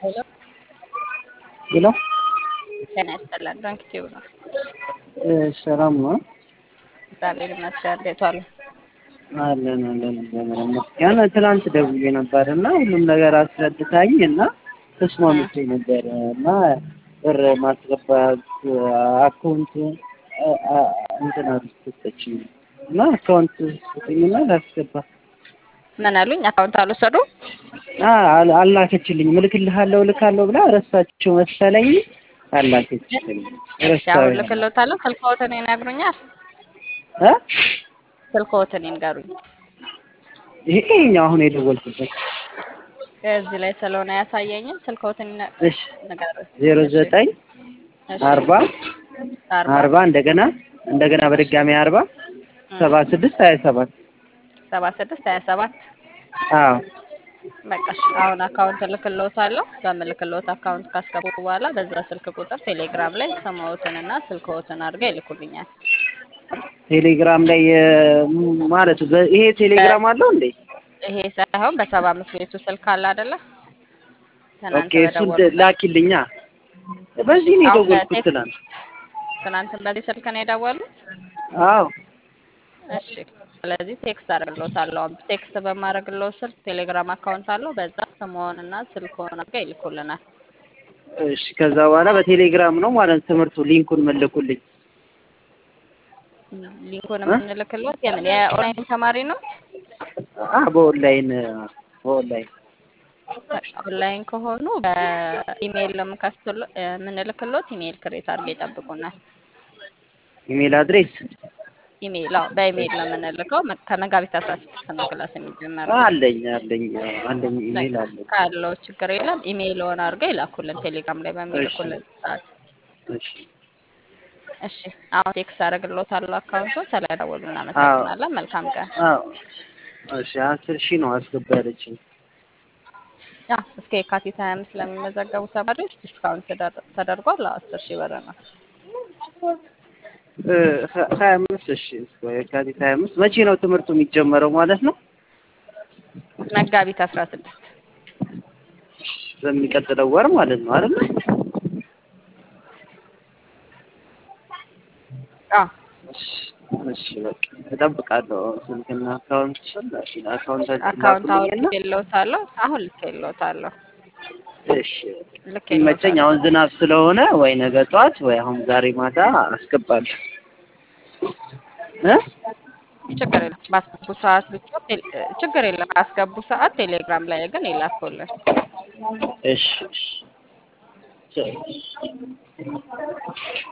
ሄሎ ሄሎ ጤና ይስጥልን። ባንክ ቲዩብ ነው። ሰላም ነው? እግዚአብሔር ይመስገን። እንዴት ዋሉ? አለን አለን እግዚአብሔር ይመስገን። ትናንት ደውዬ ነበር እና ሁሉም ነገር አስረድታኝ እና ተስማምቼ ነበር እና ብር ማስገባት አካውንት እንትን አልሰጠችኝ እና አካውንት ስጠኝና ላስገባ ምን አሉኝ? አካውንት አልወሰዱ? አላከችልኝ። እልክልሃለሁ እልካለሁ ብላ ረሳቸው መሰለኝ አላከችልኝ። ያው ልክልዎታለሁ። ስልክዎትን ይነግሩኛል? እ ስልክዎትን ይንገሩኝ። ይሄ ይኸኛው አሁን የደወልኩበት እዚህ ላይ ስለሆነ ያሳየኝም ስልክዎትን ይነ- እሺ ንገሩኝ። ዜሮ ዘጠኝ እሺ፣ አርባ አርባ አርባ እንደገና እንደገና በድጋሚ አርባ ሰባ ስድስት ሀያ ሰባት ሰባ ስድስት ሀያ ሰባት አዎ በቃ እሺ፣ አሁን አካውንት እልክልዎታለሁ። በምልክልዎት አካውንት ካስገቡ በኋላ በዛ ስልክ ቁጥር ቴሌግራም ላይ ስምዎትንና ስልክዎትን አድርገው ይልኩልኛል። ቴሌግራም ላይ እ፣ ማለት በ- ይሄ ቴሌግራም አለው እንዴ? ይሄ ሳይሆን በሰባ አምስት ቤቱ ስልክ አለ አይደለ? ትናንት ኦኬ እሱን በደወልኩበት ላኪልኛ። በዚህ ነው አሁን የደወልኩት በቴክስት ትናንት። ትናንትን በዚህ ስልክ ነው የደወሉት? አዎ እሺ ስለዚህ ቴክስት አደርግልዎታለሁ። አሁን ቴክስት በማድረግልዎ ስልክ ቴሌግራም አካውንት አለው። በዛ ስምዎንና ስልክዎን አድርገው ይልኩልናል። እሺ ከዛ በኋላ በቴሌግራም ነው ማለት ትምህርቱ ሊንኩን መለኩልኝ። ሊንኩን እ? የምንልክልዎት የምን የኦንላይን ተማሪ ነው? አ በኦንላይን በኦንላይን ኦንላይን ከሆኑ በኢሜይል ነው የምንከፍትልዎ- የምንልክልዎት። ኢሜይል ክሬት አድርገው ይጠብቁናል። ኢሜል አድሬስ ኢሜይል አዎ፣ በኢሜይል ነው የምንልከው። መ- ከመጋቢት አስራ ስድስት ነው ክላስ የሚጀመረው። አለኝ አለኝ አለኝ ኢሜል አለኝ። ካለው ችግር የለም። ኢሜይልዎን አድርገው ይላኩልን ቴሌግራም ላይ በሚልኩልን ሰዓት። እሺ እሺ አሁን ቴክስት አደርግልዎታለሁ አካውንቱን። ስለደወሉ እናመሰግናለን። መልካም ቀን። አዎ እሺ አስር ሺህ ነው አስገባ ያለችኝ። ያ እስከ የካቲት ሀያ አምስት ለሚመዘገቡ ተማሪዎች ዲስካውንት ተደር- ተደርጓል። አስር ሺህ ብር ነው። እ፣ ሀ- ሀያ አምስት እሺ እስከ የካቲት ሀያ አምስት መቼ ነው ትምህርቱ የሚጀመረው ማለት ነው? መጋቢት አስራ ስድስት በሚቀጥለው ወር ማለት ነው አይደል? አዎ እሺ እሺ በቃ እጠብቃለሁ። ስልክና አካውንት አካውንታችን አካውንት አሁን ላኩልኝና ልኬልዎታለሁ። አሁን ልኬልዎታለሁ። እሺ ልኬልዎታለሁ። ሲመቸኝ አሁን ዝናብ ስለሆነ ወይ ነገ ጠዋት ወይ አሁን ዛሬ ማታ አስገባለሁ እ ችግር የለም። ባስገቡ ሰዓት ብቻ ቴሌ- ችግር የለም። ባስገቡ ሰዓት ቴሌግራም ላይ ግን ይላኩልን። እሺ እሺ